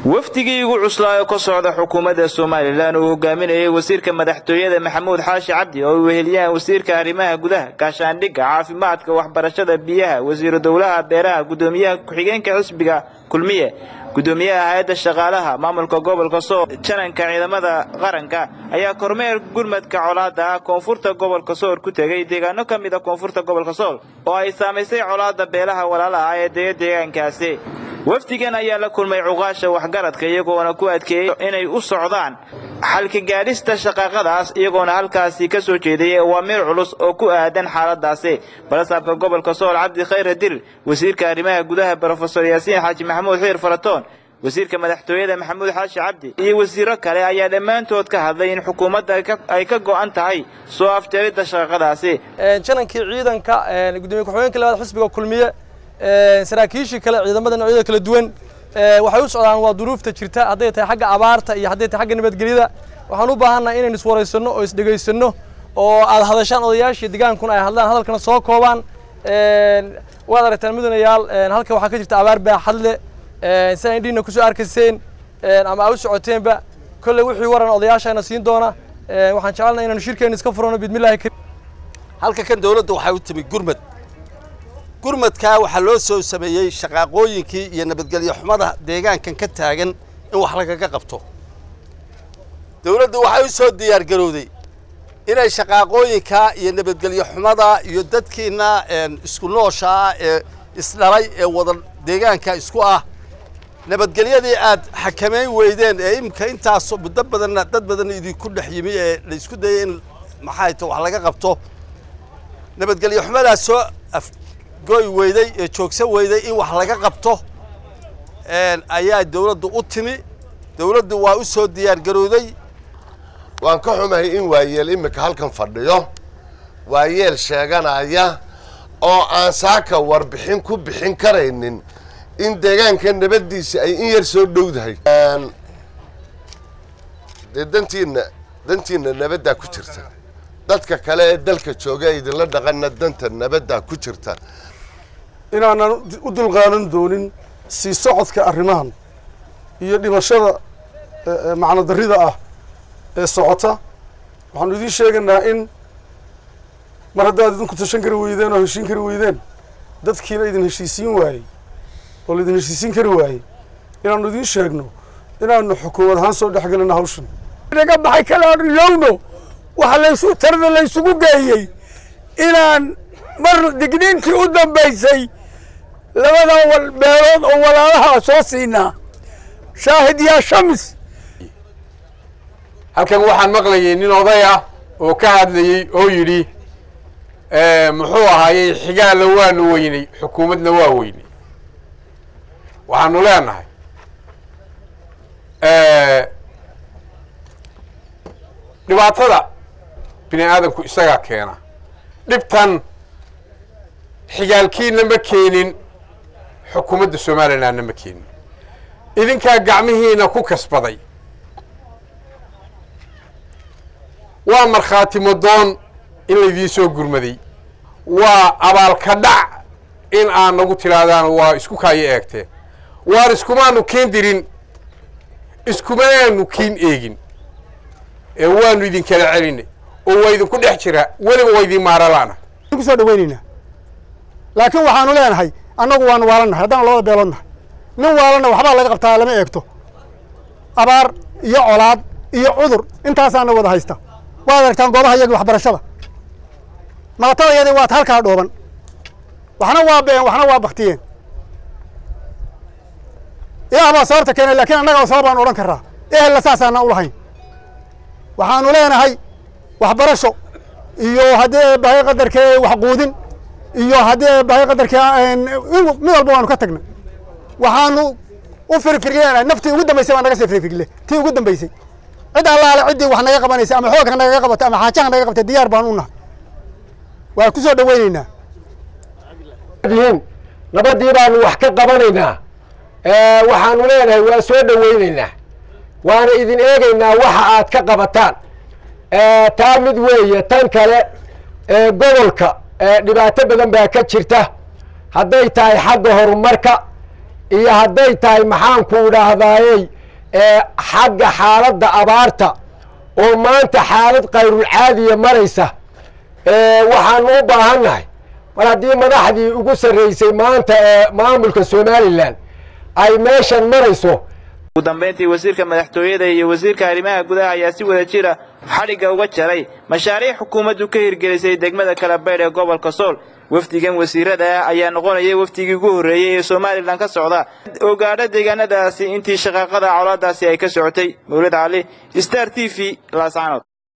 wafdigii ugu cuslaayo ka socda xukuumadda somalilan uu hogaaminayay wasiirka madaxtooyada maxamuud xaashi cabdi oo uu weheliyaan wasiirka arrimaha gudaha gaashaandhigga caafimaadka waxbarashada biyaha wasiiru dowlaha beeraha guddoomiyaha ku-xigeenka xisbiga kulmiye guddoomiyaha hay-adda shaqaalaha maamulka gobolka sool jananka ciidamada qaranka ayaa kormeer gurmadka colaadda ah koonfurta gobolka sool ku tegey deegaano ka mid a koonfurta gobolka sool oo ay saamaysay colaadda beelaha walaala ah ee dega deegaankaasi wafdigan ayaa la kulmay cuqaasha waxgaradka iyagoona ku adkeeyey inay u socdaan xalka gaadhista shaqaaqadaas iyagoona halkaasi ka soo jeedayay awaamiir culus oo ku aadan xaaladaasi balasaabka gobolka sool cabdi khayr hadir wasiirka arrimaha gudaha brofesor yaasiin xaaji maxamuud xiir faratoon wasiirka madaxtooyada maxamuud xaashi cabdi iyo wasiiro kale ayaa dhammaantood ka hadlay in xukuumadda ay ka go'an tahay soo afjaridda shaqaaqadaasi janankii ciidanka gudoomiye ku-xigeenka labaad xisbiga kulmiye saraakiishii kale ciidamada noocyada kala duwan waxay u socdaan waa duruufta jirta hadday tahay xagga abaarta iyo hadday tahay xagga nabadgelyada waxaan u baahannahay inaynu iswaraysanno oo isdhegaysanno oo aad hadashaan odayaashii degaankuna ay hadlaan hadalkana soo koobaan waad aragtaan mudanayaal halka waxaa ka jirta abaar baaxad leh si ay indhiina kusoo arkayseen ama aa u socoteenba kolley wixii waran odayaashayna siin doona waxaan jecelnahay inaynu shirkeenna iska furano bidmillahi karim halka kan dawladda waxay u timi gurmad gurmadkaa waxaa loo soo sameeyey shaqaaqooyinkii iyo nabadgelyo xumada deegaankan ka taagan in wax lagaga qabto dawladdu waxay u soo diyaargarowday inay shaqaaqooyinkaa iyo nabadgelyo xumada iyo dadkiina isku noosha ah ee isdhalay ee wada deegaanka isku ah nabadgelyadii aad xakamayn weydeen ee imika intaas muddo badanna dad badan idinku dhex yimi ee la isku dayay in maxay ta wax laga qabto nabadgelyo xumadaas soo goy weyday ee joogsan weyday in wax laga qabto ayaa dawladdu u timi dawladdu waa u soo diyaargarowday waan ka xumahay in waayeel iminka halkan fadhiyo waayeel sheeganaya oo aan saaka warbixin ku bixin karaynin in deegaanka nabaddiisa ay in yar soo dhowdahay dee dantiina dantiina nabaddaa ku jirta dadka kale ee dalka jooga idinla dhaqanna danta nabaddaa ku jirta inaanan u dulqaadan doonin sii socodka arrimahan iyo dhimashada macno darrida ah ee socota waxaanu idiin sheegaynaa in mar haddaad idinku tashan kari weydeen oo heshiin kari weydeen dadkiina idin heshiisiin waayey oo laidin heshiisiin kari waayey inaanu idiin sheegno inaanu xukuumad ahaan soo dhex gelino hawshan naga baxay kalaanu ilowno waxa laysu tarda laysugu geeyey inaan mar digniintii u dambaysay labada beelood oo walaalaha soo siinaa shaahid yaa shams halkan waxaan maqlayay nin oday ah oo ka hadlayey oo yidhi muxuu ahaayey xigaalla waanu weynay xukuumadna waa weynay waxaanu leenahay dhibaatada bini aadamku isagaa keena dhibtan xigaalkiina ma keenin xukuumadda somalilandna ma keenin idinkaa gacmihiina ku kasbaday waa markhaati madoon in laydiin soo gurmaday waa abaalka dhac in aad nagu tidhaahdaan waa isku kaayo eegteen waan iskumaanu keen dirin iskumanaanu kiin eegin ee waanu idin kala celinay oo waa idinku dhex jiraa weliba waa idin maaralaana ku soo dhawaynaynaa laakiin waxaanu leenahay annagu waanu waalannahay haddaan labada beelood nahay nin waalanna waxbaa laga qabtaa lama eegto abaar iyo colaad iyo cudur intaasaana wada haysta waad aragtaan goobaha iyagii waxbarashada maatada yadii waad halkaa dhooban waxna waa been waxna waa baktiyeen ilaah baa sababta keenay laakiin annaga sabab baan odhan karraa ehella saasaana u lahayn waxaanu leenahay waxbarasho iyo haddii bahay qadarkee waxquudin iyo haddii bahay qadarkee mid walba waanu ka tagnay waxaanu u firfirleenahay naftii ugu dambaysay baa naga sii firfirle tii ugu dambaysay cid allaale ciddii wax naga qabanaysa ama xoogka nagaga qabatay ama xaajaha naga qabtay diyaar baan u nahay waa ku soo dhawaynaynaa nabadii baanu wax ka qabanaynaa waxaanu leenahay waa soo dhawaynaynaa waana idin eegaynaa waxa aad ka qabataan taa mid weeye tan kale gobolka dhibaato badan baa ka jirta hadday tahay xagga horumarka iyo hadday tahay maxaanku idhaahdaayey xagga xaaladda abaarta oo maanta xaalad kayrulcaadiya maraysa waxaanu u baahannahay mar haddii madaxdii ugu sarraysay maanta ee maamulka somalilan ay meeshan marayso ugu dambayntii wasiirka madaxtooyada iyo wasiirka arrimaha gudaha ayaa si wada jira xadhigga uga jaray mashaariic xukuumaddu ka hirgelisay degmada kalabaydh ee gobolka sool wafdigan wasiirada ah ayaa noqonaya wafdigii ugu horreeyey ee somalilan ka socda oo gaadha deegaanadaasi intii shaqaaqada colaadaasi ay ka socotay mawlid cali star t v laascanood